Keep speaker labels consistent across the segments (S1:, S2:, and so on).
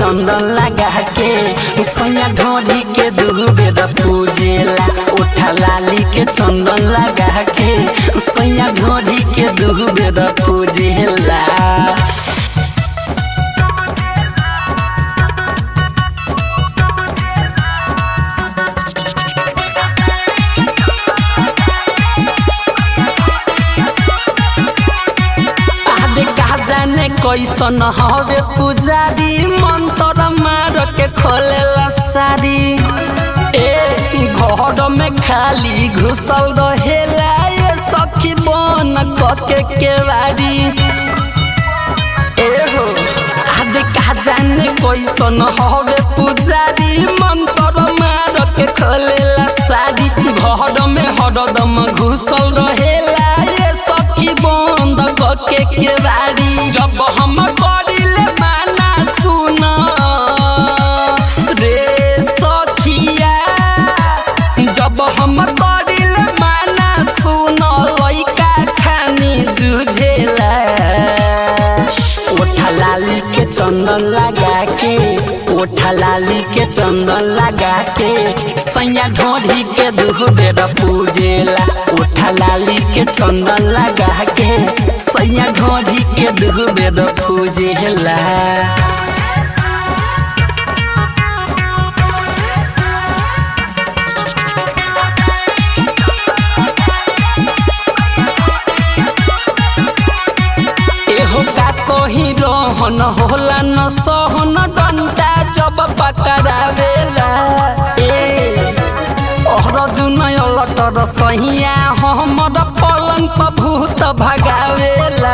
S1: चंदन लगा के सैया ढोरी के दुबे द पूजेला उठा लाली के चंदन लगा के सैया ढोरी के दुबे द पूजेला आदे कहा जाने कैसन हवे पुजारी मंत्र मार के खोलेला सारी ए घर में खाली घुसल रहेला ये सखी बन कके केवारी ए हो आदे कहा जाने कैसन हवे पुजारी मंत्र मार के खोलेला सारी घर में हरदम घुसल रहेला ये सखी बंद कके केवारी जब हम करिले माना सुन रे सखिया जब हम करिले माना सुन लइका खानी जुझेला ओठा लाली के चंदन लगा के ओठा लाली के चंदन लगा के सैया ढोढ़ी के दुहबेर पूजेला ओठा लाली के चंदन लगा के सैया ढोढ़ी के दुहबेर पूजेला एहो का कही रहन होला न सहन डंटा जब पकड़ावेला ए ओहर जुनय लटर सहिया हमर पलंग पर भूत भगावेला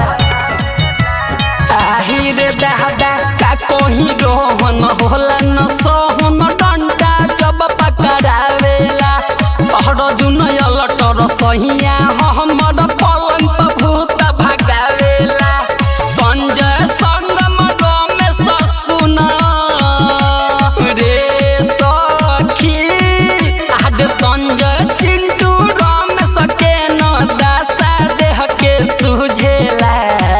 S1: आही रे दादा का कही रहन होला न सहन डंटा जब पकड़ावेला ओहर जुनय लटर सहिया हमर पलंग पर भूत भगावेला संजय संगम रमेश सुन रे सखी आज संजय चिंटू रमेश के न दासा देह के सुझेला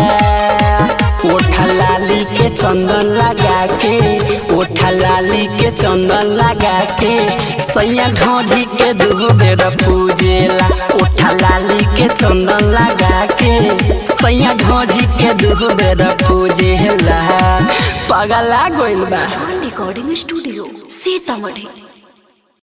S1: ओठा लाली के चंदन लगा के ओठा लाली के चंदन लगा के सैया ढोढ़ी के दुबेर पूजेला ओठा लाली के चंदन लगा के सैया ढोढ़ी के दुबेर पूजेला पगला गइल बा
S2: रिकॉर्डिंग स्टूडियो सीतामढ़ी